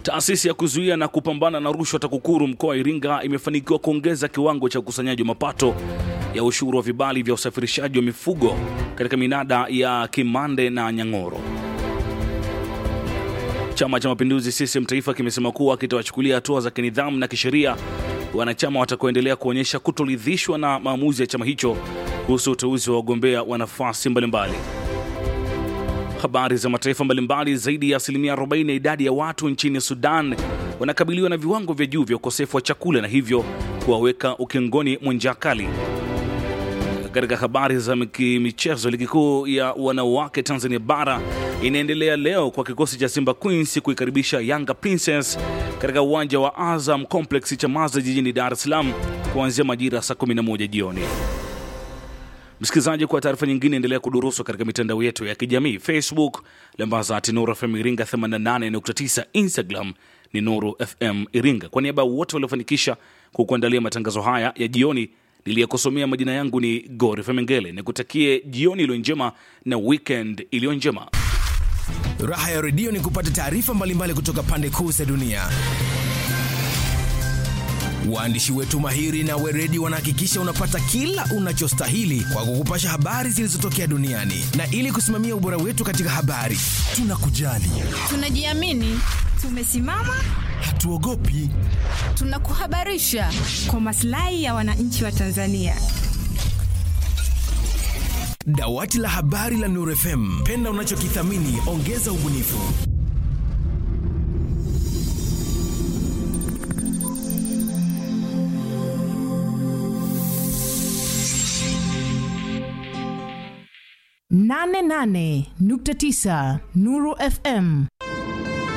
Taasisi ya kuzuia na kupambana na rushwa TAKUKURU mkoa wa Iringa imefanikiwa kuongeza kiwango cha ukusanyaji wa mapato ya ushuru wa vibali vya usafirishaji wa mifugo katika minada ya Kimande na Nyang'oro. Chama cha Mapinduzi CCM Taifa kimesema kuwa kitawachukulia hatua za kinidhamu na kisheria wanachama watakaoendelea kuonyesha kutoridhishwa na maamuzi ya chama hicho kuhusu uteuzi wa wagombea wa nafasi mbalimbali. Habari za mataifa mbalimbali. Zaidi ya asilimia 40 ya idadi ya watu nchini Sudan wanakabiliwa na viwango vya juu vya ukosefu wa chakula na hivyo kuwaweka ukingoni mwa njaa kali. Katika habari za michezo, ligi kuu ya wanawake Tanzania bara inaendelea leo kwa kikosi cha Simba Queens kuikaribisha Yanga Princess katika uwanja wa Azam Complex Chamazi jijini Dar es Salaam kuanzia majira saa 11 jioni. Msikilizaji, kwa taarifa nyingine endelea kudurusu katika mitandao yetu ya kijamii Facebook lambaza Nuru FM Iringa 88.9, Instagram ni Nuru FM Iringa. Kwa niaba ya wote waliofanikisha kukuandalia matangazo haya ya jioni, niliyekusomea majina yangu ni Gori Femengele, nikutakie jioni iliyo njema na weekend iliyo njema. Raha ya redio ni kupata taarifa mbalimbali kutoka pande kuu za dunia. Waandishi wetu mahiri na weredi wanahakikisha unapata kila unachostahili kwa kukupasha habari zilizotokea duniani, na ili kusimamia ubora wetu katika habari, tunakujali, tunajiamini, tumesimama, hatuogopi, tunakuhabarisha kwa maslahi ya wananchi wa Tanzania. Dawati la habari la Nuru FM, penda unachokithamini, ongeza ubunifu. nane nane nukta tisa Nuru FM